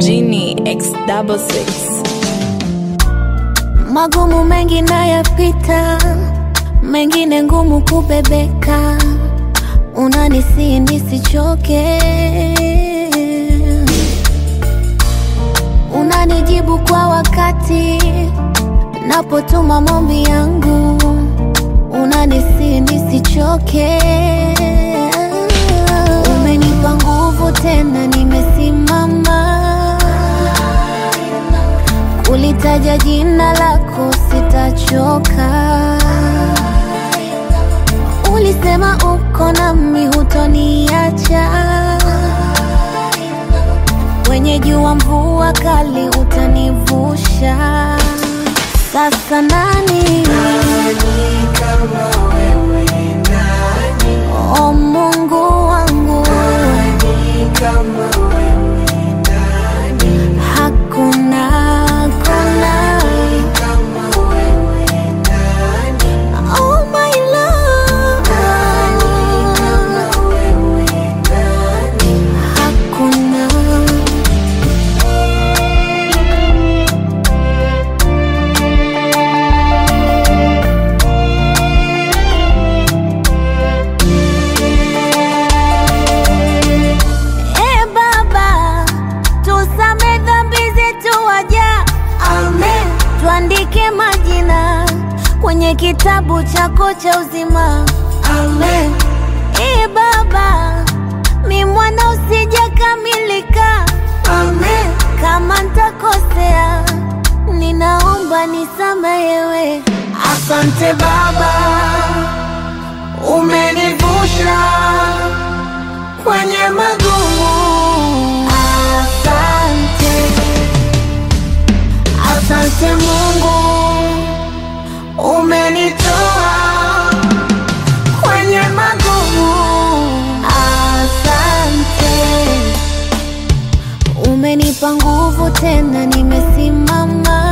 Genie X double six. Magumu mengi nayapita, mengine ngumu kubebeka, unanisihi nisichoke, unanijibu kwa wakati napotuma maombi yangu, unanisihi nisichoke, umenipa nguvu tena, nimesimama kulitaja jina lako sitachoka. Ulisema uko nami, hutoniacha. Kwenye jua, mvua kali, utanivusha. Sasa nani o Mungu wangu, hakuna hakuna Oh my love, hakuna E Baba, tusame dhambi zetu waja, amen. Tuandike majina kwenye kitabu chako cha uzima, amen. E Baba, mi mwana usijakamilika, amen. Kama ntakosea, ninaomba nisamehewe. Asante Baba, umenivusha kwenye magumu. Asante, Asante Mungu, umenitoa kwenye magumu. asante. Umenipa nguvu tena, nimesimama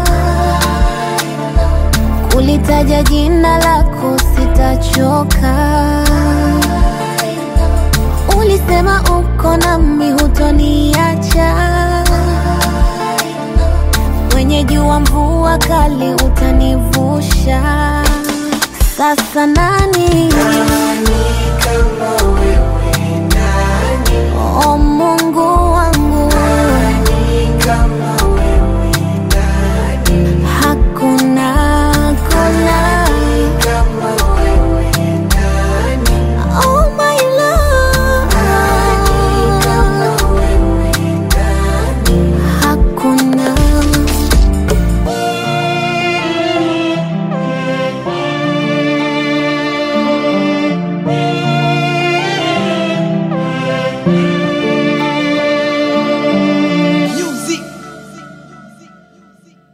kulitaja jina lako, sitachoka. Ulisema uko nami, hutoniacha. Kwenye jua, mvua kali, utanivusha. Sasa nani o Mungu wangu, hakuna hakuna Oh my love, hakuna